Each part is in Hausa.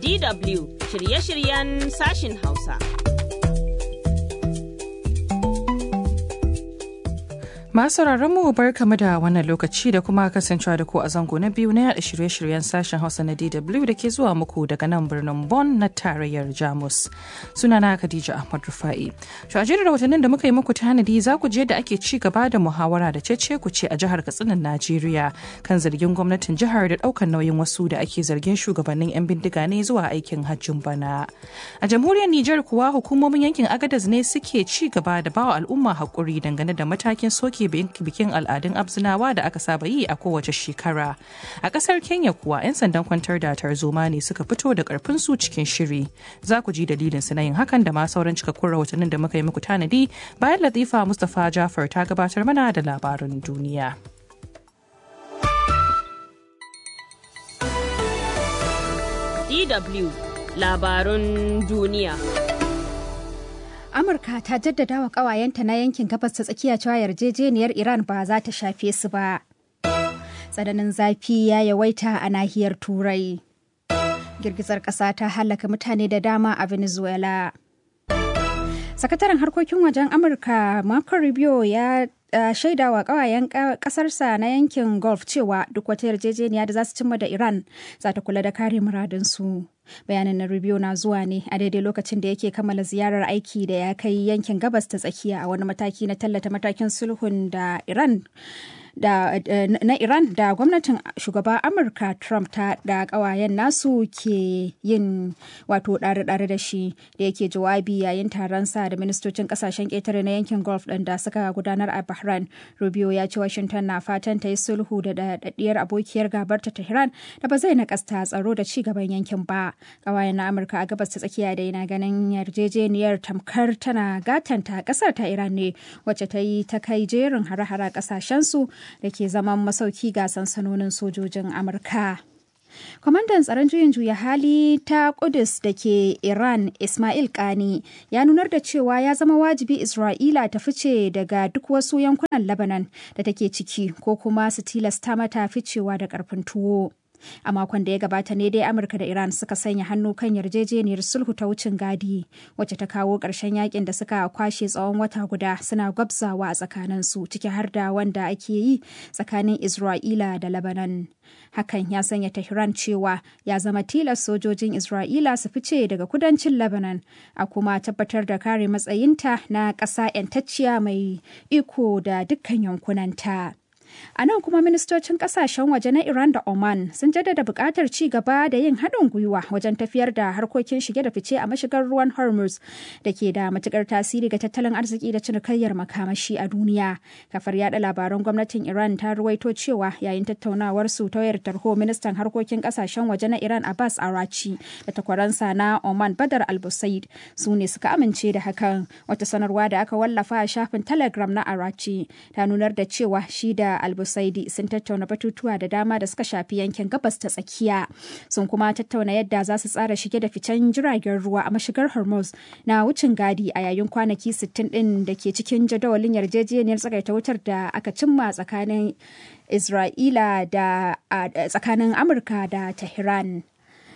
DW shirye-shiryen sashin Hausa. Masu mu bar kama da wannan lokaci da kuma kasancewa da ku a zango na biyu na yada shirye-shiryen sashen Hausa na DW da ke zuwa muku daga nan birnin Bonn na tarayyar Jamus. Sunana Khadija Ahmad Rufa'i. To a jerin rahotannin da muka yi muku tanadi za ku je da ake ci gaba da muhawara da cece ku ce a jihar Katsinan Najeriya kan zargin gwamnatin jihar da ɗaukar nauyin wasu da ake zargin shugabannin 'yan bindiga ne zuwa aikin hajjin bana. A jamhuriyar Nijar kuwa hukumomin yankin Agadez ne suke ci gaba da bawa al'umma haƙuri dangane da matakin soke bikin al'adun abzinawa da aka saba yi a kowace shekara a kasar kenya kuwa 'yan sandan kwantar da tarzoma ne suka fito da karfin su cikin shiri za ku ji dalilin su na yin hakan da ma sauran cikakkun rahotannin da muka yi muku tanadi bayan latifa mustapha jafar ta gabatar mana da labarin duniya DW labarun duniya. Amurka ta jaddada wa ƙawayenta na yankin gabas ta tsakiya cewa yarjejeniyar Iran ba za ta shafe su ba. Tsananin zafi ya yawaita a nahiyar Turai. Girgizar ƙasa ta halaka mutane da dama a Venezuela. Sakataren harkokin wajen Amurka Marco Rubio ya Uh, shaida wa kawayen kasarsa na yankin Gulf cewa duk wata yarjejeniya da za su cimma da Iran za ta kula da kare muradinsu. Bayanin na Rubio na zuwa ne a daidai lokacin da yake kammala ziyarar aiki da ya kai yankin gabas ta tsakiya a wani mataki na tallata matakin sulhun da Iran da, na Iran da gwamnatin shugaba Amurka Trump ta da kawayen nasu ke yin wato ɗare-ɗare da shi da yake jawabi yayin taron sa da ministocin kasashen ƙetare na yankin Gulf ɗin da suka gudanar a Bahrain. Rubio ya ce Washington na fatan ta yi sulhu da daɗaɗɗiyar abokiyar gabar ta Tehran da ba zai nakasta tsaro da ci gaban yankin ba. Kawayen na Amurka a gabas ta tsakiya da yana ganin yarjejeniyar tamkar tana gatanta ƙasar ta Iran ne wacce ta yi ta kai jerin hare-hare ƙasashensu da ke zaman masauki ga sansanonin sojojin amurka kwamandan tsaron juyin juya hali ta kudus da ke iran ismail kani ya nunar da cewa ya zama wajibi isra'ila ta fice daga duk wasu yankunan lebanon da take ciki ko kuma su tilasta mata ficewa da karfin tuwo a makon da ya gabata ne dai amurka da iran suka sanya hannu kan yarjejeniyar sulhu ta wucin gadi wacce ta kawo ƙarshen yakin da suka kwashe tsawon wata guda suna gwabzawa a tsakaninsu ciki har da wanda ake yi tsakanin isra'ila da lebanon hakan ya sanya tehran cewa ya zama tilas sojojin isra'ila su fice daga kudancin lebanon a kuma tabbatar da kare matsayinta na ƙasa 'yantacciya mai iko da dukkan yankunanta. A nan kuma ministocin kasashen waje na Iran da Oman sun jaddada buƙatar ci gaba da yin haɗin gwiwa wajen tafiyar da harkokin shige da fice a mashigar ruwan Hormuz da ke da matuƙar tasiri ga tattalin arziki da cinikayyar makamashi a duniya. Kafar yada labaran gwamnatin Iran ta ruwaito cewa yayin tattaunawar su ta wayar tarho ministan harkokin kasashen waje na Iran Abbas Arachi da takwaransa na Oman Badar Al-Busaid su ne suka amince da hakan. Wata sanarwa da aka wallafa a shafin Telegram na Arachi ta nunar da cewa shi da albusaidi sun tattauna batutuwa da dama da suka shafi yankin gabas ta tsakiya sun kuma tattauna yadda za su tsara shige da ficen jiragen ruwa a mashigar hormuz na wucin gadi a yayin kwanaki 60 din da ke cikin jadawalin yarjejeniyar tsagaita wutar da aka cimma tsakanin isra'ila da tsakanin amurka da tehran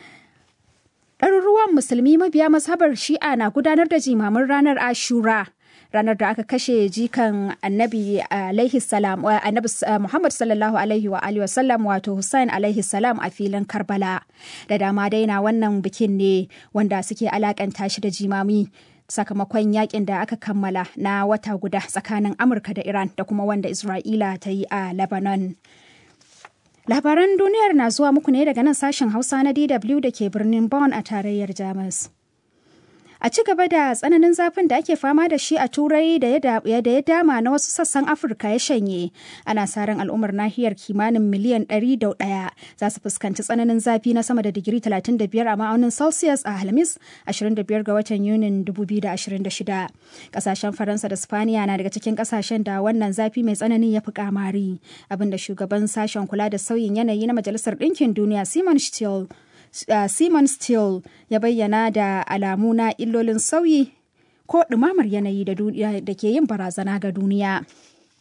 ɗaruruwan musulmi mabiya mazhabar shi'a na gudanar da jimamin ranar ashura ranar da aka kashe jikan annabi alaihi salam annabi Muhammad sallallahu alaihi wa alihi wasallam wato Hussein alaihi salam a filin Karbala da dama daina wannan bikin ne wanda suke alakanta shi da jimami sakamakon yakin da aka kammala na wata guda tsakanin Amurka da Iran da kuma wanda Isra'ila ta yi a Lebanon. Labaran duniyar na zuwa muku ne daga nan sashen Hausa na DW da ke birnin Bonn a tarayyar Jamus. a ci gaba da tsananin zafin da ake fama da shi a turai da ya dama na wasu sassan afirka ya shanye ana sa ran al'ummar nahiyar kimanin miliyan 101 za su fuskanci tsananin zafi na sama da digiri 35 a ma'aunin celsius a alhamis 25 ga watan yunin 2026 kasashen faransa da spaniya na daga cikin kasashen da wannan zafi mai tsanani ya fi kamari abinda shugaban sashen kula da sauyin yanayi na majalisar ɗinkin duniya simon still Uh, Simon Steele ya bayyana da alamu na illolin sauyi ko ɗumamar yanayi da ke yin barazana ga duniya.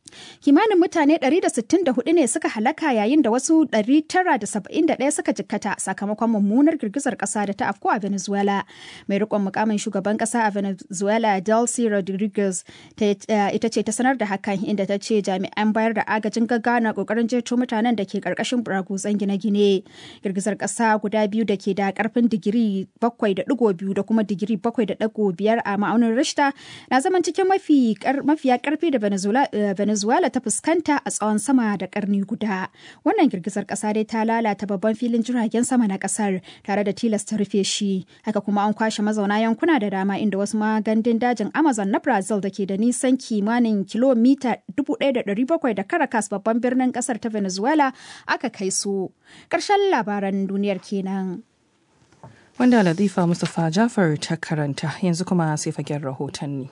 kimanin mutane 164 ne suka halaka yayin da wasu 971 suka jikkata sakamakon mummunar girgizar kasa da ta afko a venezuela mai rikon mukamin shugaban kasa a venezuela delcy rodriguez ita ce ta sanar da hakan inda ta ce jami'an bayar da agajin gaggawa na kokarin jeto mutanen da ke karkashin buraguzan gine-gine girgizar kasa guda biyu da ke da karfin digiri 7.2 da kuma digiri 7.5 a ma'aunin rishta na zaman cikin mafiya karfi da venezuela Venezuela ta fuskanta a tsawon sama da karni guda. Wannan girgizar kasa dai ta lalata babban filin jiragen sama na kasar tare da tilasta rufe shi. Haka kuma an kwashe mazauna yankuna da dama inda wasu magandun dajin Amazon na Brazil da ke da nisan kimanin kilomita 1,700 da Caracas babban birnin kasar ta Venezuela aka kai su. Ƙarshen labaran duniyar kenan. Wanda Latifa Mustapha Jafar ta karanta yanzu kuma sai fagen rahotanni.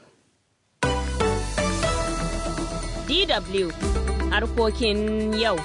DW harkokin yau.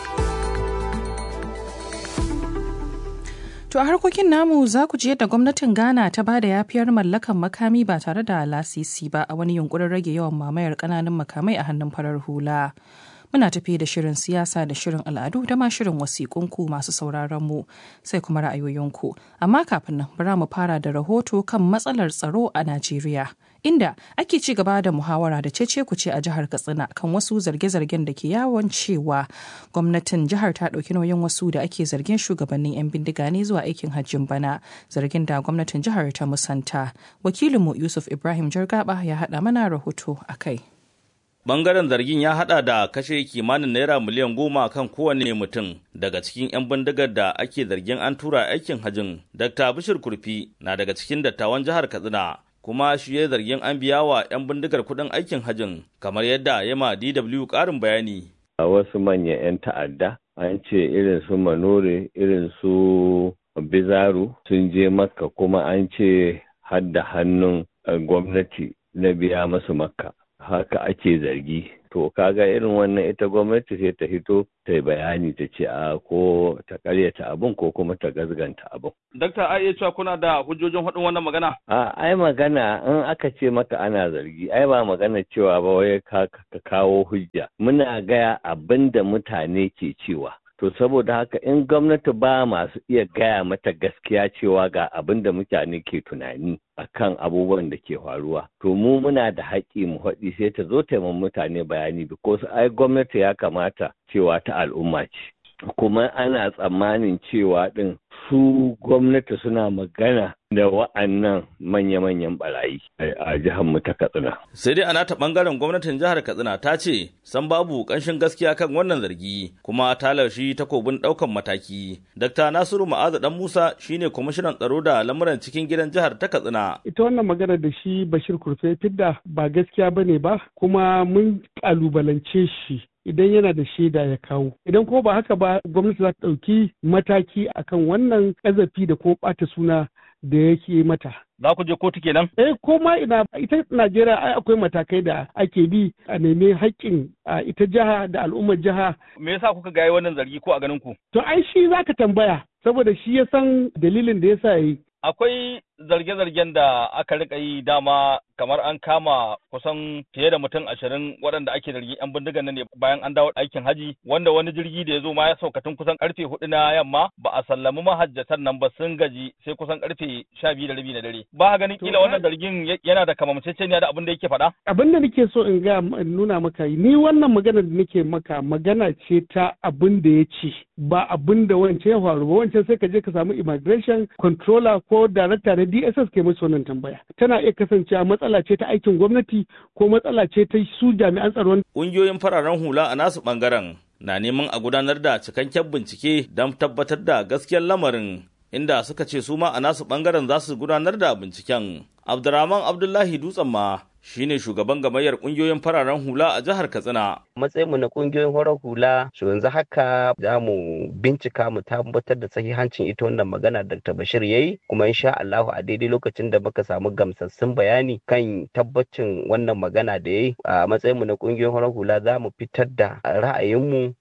To a harkokin namu za ku ji yadda gwamnatin Ghana ta ba da yafiyar mallakan makami ba tare da lasisi ba a wani yunkurin rage yawan mamayar ƙananan makamai a hannun farar hula. Muna tafi da shirin siyasa da shirin al'adu da ma shirin wasiƙunku masu sauraron mu sai kuma ra'ayoyinku. Amma kafin nan bara mu fara da rahoto kan matsalar tsaro a Najeriya. Inda ake ci gaba da muhawara da cece kuce a jihar Katsina kan wasu zarge-zargen da ke yawon cewa gwamnatin jihar ta ɗauki nauyin wasu da ake zargin shugabannin 'yan bindiga ne zuwa aikin hajjin bana zargin da gwamnatin jihar ta musanta. Wakilinmu Yusuf Ibrahim Jargaba ya haɗa mana rahoto a kai. Bangaren zargin ya hada da kashe kimanin naira miliyan goma kan kowane mutum daga cikin 'yan bindigar da ake zargin an tura aikin hajin. Dr. Bishir Kurfi na daga cikin dattawan jihar Katsina kuma shi ya zargin an biya wa 'yan bindigar kuɗin aikin hajin kamar yadda ya ma DW ƙarin bayani. A wasu manyan 'yan ta'adda an ce irin su Manore irin su Bizaru sun je Makka kuma an ce hadda hannun gwamnati na biya masu Makka. haka ake zargi to kaga irin wannan ita gwamnati sai ta hito ta yi bayani ta ce a ko ta karyata abin ko kuma ta gazganta abin. Dakta a iya cewa kuna da hujjojin haɗin wannan magana? A ai magana in aka ce maka ana zargi ai ba magana cewa ba wai ka kawo hujja muna gaya abin da mutane ke cewa To saboda haka in gwamnati ba masu iya gaya mata gaskiya cewa ga abin da mutane ke tunani akan abubuwan da ke faruwa. To mu muna da haƙƙi mu haɗi sai ta zo ta mutane bayani because ai gwamnati ya kamata cewa ta al'umma ce. Kuma ana tsammanin cewa ɗin su gwamnati suna magana da wa'annan manya-manyan barayi a jihar mu ta Katsina. Sai dai ana ta bangaren gwamnatin jihar Katsina ta ce san babu ƙanshin gaskiya kan wannan zargi kuma ta laushi takobin ɗaukan mataki. Dr. Nasiru Ma'azu Dan Musa shine kwamishinan tsaro da lamuran cikin gidan jihar ta Katsina. Ita wannan magana da shi Bashir Kurfe fidda ba gaskiya bane ba kuma mun kalubalance shi idan yana da shaida ya kawo idan kuma ba haka ba gwamnati za ta ɗauki mataki akan wannan ƙazafi da kuma ɓata suna da yake mata. Za ku je kotu kenan? Eh ko ma ina ita Najeriya ai akwai matakai da ake bi a nemi haƙƙin ita jiha da al'ummar jiha. Me yasa kuka ga wannan zargi ko a ganin ku? To ai shi zaka tambaya saboda shi ya san dalilin da yasa yi. Akwai zarge-zargen da aka rika yi dama kamar an kama kusan fiye da mutum ashirin waɗanda ake zargin 'yan bindigan nan ne bayan an dawo aikin haji wanda wani jirgi da ya zo ma ya saukatun kusan karfe hudu na yamma ba a sallami mahajjatan nan ba sun gaji sai kusan karfe sha biyu da rabi na dare ba ganin kila wannan zargin yana da kamanceceniya da abin da yake faɗa. abin da nake so in ga nuna maka ni wannan magana da nake maka magana ce ta abin da ya ce ba abin da wancan ya faru ba wancan sai ka je ka samu immigration controller ko director na DSS ke musu wannan tambaya tana iya kasancewa matsala ce ta aikin gwamnati ko matsala ce ta su jami'an tsaron. Ƙungiyoyin fararen hula a nasu ɓangaren na neman a gudanar da cikakken bincike don tabbatar da gaskiyar lamarin inda suka ce su ma a nasu ɓangaren za su gudanar da binciken. Abdurrahman Abdullahi Dutsen ma shine shugaban gamayyar kungiyoyin fararen hula a jihar Katsina. Matsayinmu na kungiyoyin farar hula su yanzu haka za mu bincika mu tabbatar da sahihancin ita wannan magana Dr. Bashir yayi kuma insha Allah a daidai lokacin da muka samu gamsassun bayani kan tabbacin wannan magana da yayi a matsayinmu na kungiyoyin farar hula za mu fitar da ra'ayinmu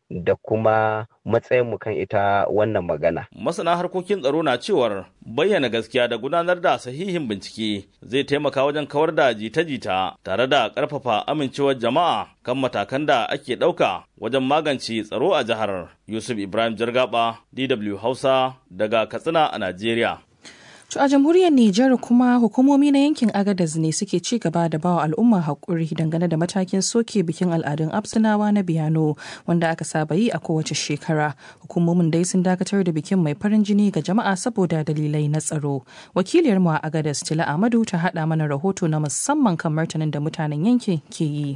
da kuma matsayinmu kan ita wannan magana. Masana harkokin tsaro na cewar bayyana gaskiya da gudanar da sahihin bincike zai taimaka wajen kawar da jita-jita tare da ƙarfafa amincewar jama'a kan matakan da ake ɗauka wajen magance tsaro a jihar. Yusuf Ibrahim Jargaba, DW Hausa, daga Katsina a Najeriya. To a jamhuriyar Nijar kuma hukumomi na yankin Agadez ne suke ci gaba da bawa al'umma haƙuri dangane da matakin soke bikin al'adun Absinawa na Biyano wanda aka saba yi a kowace shekara. Hukumomin dai sun dakatar da bikin mai farin jini ga jama'a saboda dalilai na tsaro. Wakiliyar mu a Agadez Tila Amadu ta haɗa mana rahoto na musamman kan martanin da mutanen yankin ke yi.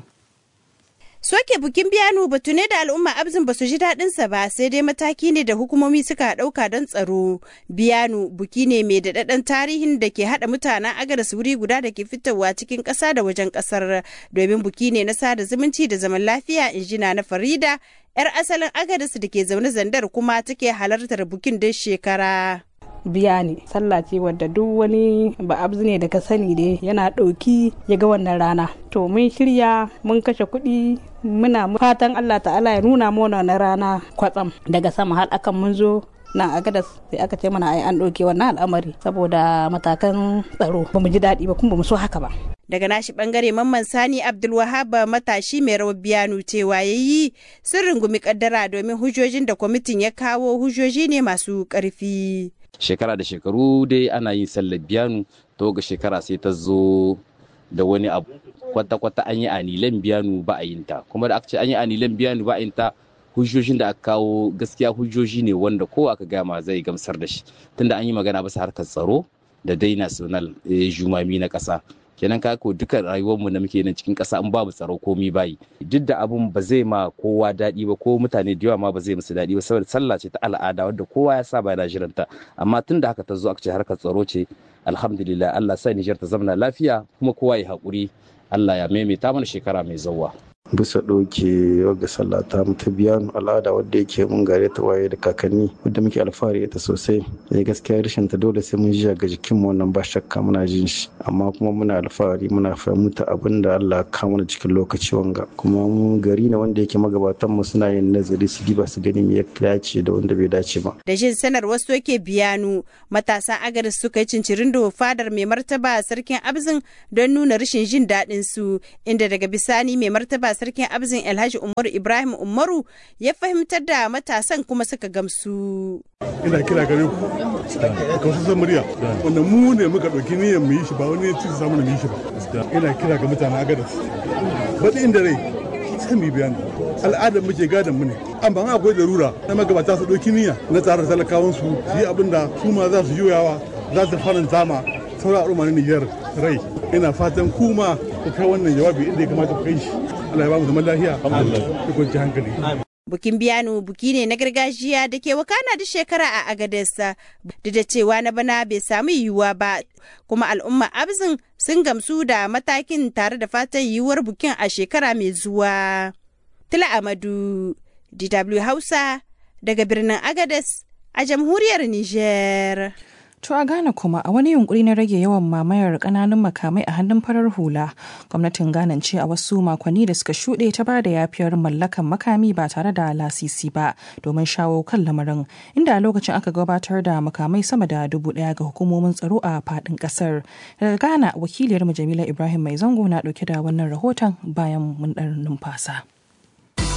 Soke bukin biyanu batu ne da al'umma abzin ba su ji daɗinsa ba sai dai mataki ne da hukumomi suka ɗauka don tsaro. Biyanu buki ne mai daɗaɗɗen tarihin da ke haɗa mutanen agadas wuri guda da ke fitowa cikin ƙasa da wajen ƙasar domin buki ne na sada zumunci da zaman lafiya injina na Farida 'yar asalin agadas da ke zaune zandar kuma take halartar bukin duk shekara. biya ne sallah ce wadda duk wani ba abzu ne da ka sani da yana ɗauki ya ga wannan rana to mun shirya mun kashe kuɗi muna fatan allah ta'ala ya nuna mana wannan rana kwatsam daga sama har akan mun zo nan a gadas sai aka ce mana ai an ɗauke wannan al'amari saboda matakan tsaro ba mu ji daɗi ba kuma ba mu so haka ba daga nashi bangare mamman sani abdulwahab matashi mai rawar biyanu cewa ya yi sun rungumi kaddara domin hujjojin da kwamitin ya kawo hujjoji ne masu ƙarfi shekara da shekaru dai ana yin sallar biyanu to ga shekara sai ta zo da wani abu kwata-kwata an yi anilan biyanu ba a yin ta kuma da aka ce an yi anilan biyanu ba a yin ta hujjojin da aka kawo gaskiya hujjoji ne wanda ko aka gama zai gamsar da shi tunda an yi magana bisa harkar tsaro da dai national jumami na ƙasa kenan ka ko duka rayuwarmu da muke nan cikin ƙasa in babu tsaro komi bayi duk da abun ba zai ma kowa daɗi ba ko mutane da yawa ma ba zai musu daɗi ba saboda sallah ce ta al'ada wadda kowa ya saba yana jiranta amma tun da haka ta zo aka ce harkar tsaro ce alhamdulillah Allah sa Nijar ta zamana lafiya kuma kowa ya haƙuri Allah ya maimaita mana shekara mai zauwa. bisa ɗauke wagga sallah ta ta biyanu al'ada wadda yake mun gare ta waye da kakanni wadda muke alfahari ita sosai ya gaskiya rashin ta dole sai mun ji ga jikin mu wannan ba shakka muna jin shi amma kuma muna alfahari muna fahimta abin da Allah ya kawo mana cikin lokaci wanga kuma mu gari ne wanda yake magabatan mu suna yin nazari su diba su gani me ya dace da wanda bai dace ba da jin sanar wasu yake biyanu matasan agaris suka yi cincirin da fadar mai martaba sarkin abzin don nuna rashin jin daɗin su inda daga bisani mai martaba sarkin abzin alhaji umaru ibrahim umaru ya fahimtar da matasan kuma suka gamsu ina kira gare ku ka wasu murya wanda mu ne muka ɗauki niyyar mu yi shi ba wani ci samu mu yi shi ba ina kira ga mutanen agadas baɗi inda rai sai mu bayani al'adar muke gadon mu ne amma akwai darura na magabata su ɗauki niyya na tsara talakawan su yi abin da su ma za su juyawa za su faranta ma sauran al'umma na Nijar rai ina fatan kuma ku kai wannan jawabi inda ya kamata ku kai shi Allah ya ba mu zaman lafiya da kwanci hankali Bukin biyanu buki ne na gargajiya da ke wakana da shekara a Agadesa duk da cewa na bana bai samu yiwuwa ba kuma al'umma abzin sun gamsu da matakin tare da fatan yiwuwar bukin a shekara mai zuwa. Tila Amadu, DW Hausa daga birnin Agades a jamhuriyar Niger. To a Ghana kuma a wani yunkuri na rage yawan mamayar kananun makamai a hannun farar hula, gwamnatin Ghana ce a wasu makonni da suka shuɗe ta ba da yafiyar mallakan makami ba tare da lasisi ba domin shawo kan lamarin, inda a lokacin aka gabatar da makamai sama da dubu ɗaya ga hukumomin tsaro a faɗin ƙasar. Daga Ghana wakiliyar Jamila Ibrahim Mai Zango na ɗauke da wannan rahoton bayan mun ɗan numfasa.